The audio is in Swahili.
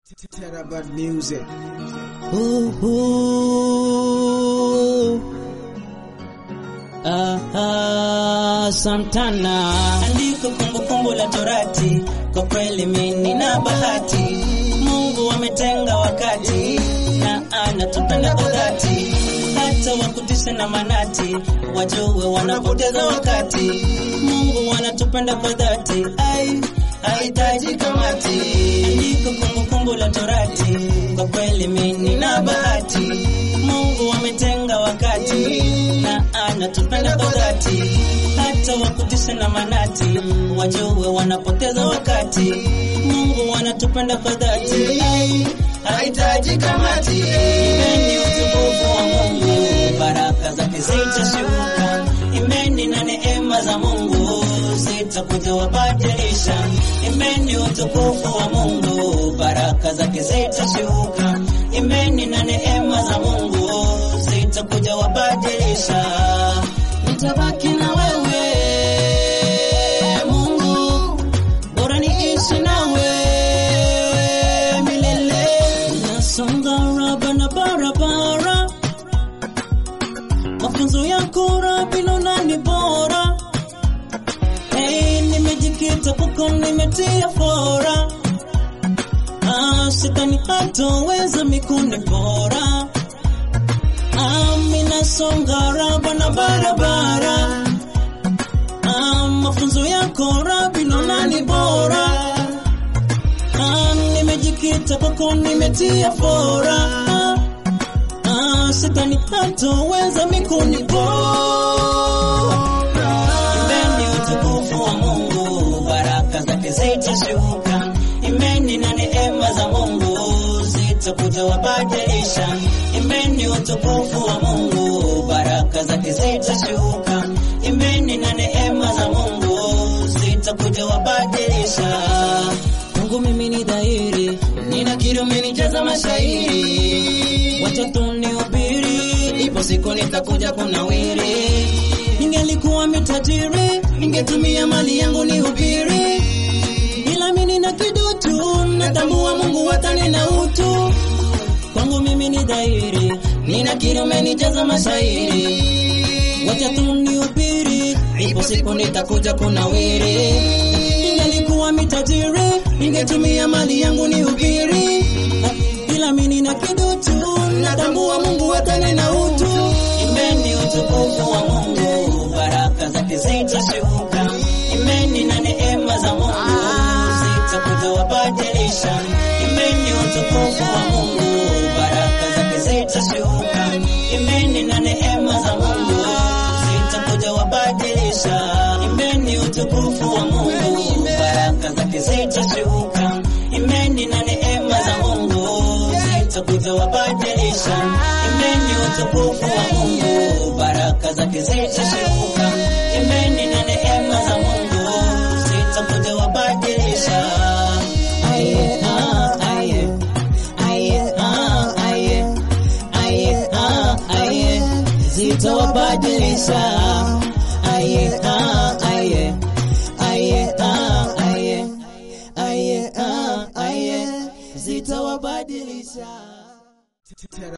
Terabyte music. Ooh, ooh. Ah, ah, Santana andiko kumbukumbu la Torati, kwa kweli mimi na bahati, Mungu ametenga wakati na anatupenda kwa dhati, hata wakutisha na manati wajue wanapoteza wakati, Mungu anatupenda kwa dhati, ai hahitaji kamati, andiko kumbukumbu la Torati, kwa kweli mimi na bahati, Mungu ametenga wakati na anatupenda kwa dhati, hata wakutisha na manati wajue wanapoteza wakati. Mungu anatupenda kwa dhati, ai, hahitaji kamati. Imeni utukufu wa Mungu, baraka zake zitashuka. Imeni na neema za Mungu zitakuja wabadilisha. Imeni utukufu wa Mungu, baraka zake zitashuka. Imeni na neema za Mungu zitakuja wabadilisha. Nitabaki na wewe Mungu, bora niishi nawe milele. Nasonga raba na barabara, mafunzo yako Rabi naona ni bora. Hey, nimejikita kwako, nimetia fora. Ah, shetani hatoweza mikuni bora. Amina songa raba na barabara. Ah, mafunzo yako Rabi naona ni bora. Ah, nimejikita kwako, nimetia fora. Ah, ah, shetani hatoweza mikuni bora. Imeni utukufu wa Mungu, baraka zake zitashuka. Imeni na neema za Mungu zitakuja wabadilisha. Imeni utukufu wa Mungu, baraka zake zitashuka. Imeni na neema za Mungu zitakuja wabadilisha. Mungu mimi ni dhahiri, ninakiri umenijaza mashairi, wacha tu nihubiri, ipo siku nitakuja kunawiri. Ningelikuwa mitajiri, ningetumia mali yangu nihubiri, ila mimi nina kidutu, natambua Mungu watani na utu. Kwangu mimi ni dhahiri, ninakiri umenijaza mashairi, wacha tu nihubiri, ipo siku nitakuja kunawiri. Ningelikuwa mitajiri, ningetumia mali yangu nihubiri, ila mimi nina kidutu, natambua Mungu watani na utu. Imeni utukufu wa Mungu, baraka zake zitashuka. Imeni na neema za Mungu zitakuja wabadilisha. Imeni utukufu wa Mungu, baraka zake zitashuka. Imeni na neema za Mungu zitakuja wabadilisha. Imeni utukufu wa Mungu, baraka zake zitashuka. Imeni na neema za Mungu zitakuja wabadilisha. Imeni utukufu wa Mungu, baraka zake zitashuka. Imeni na neema za Mungu zitakuja wabadilisha. Aye, ah, aye. Aye, ah, aye. Aye, ah, aye. Zitawabadilisha. Aye, ah, aye. Aye, ah, aye. Aye, ah, aye. Zitawabadilisha.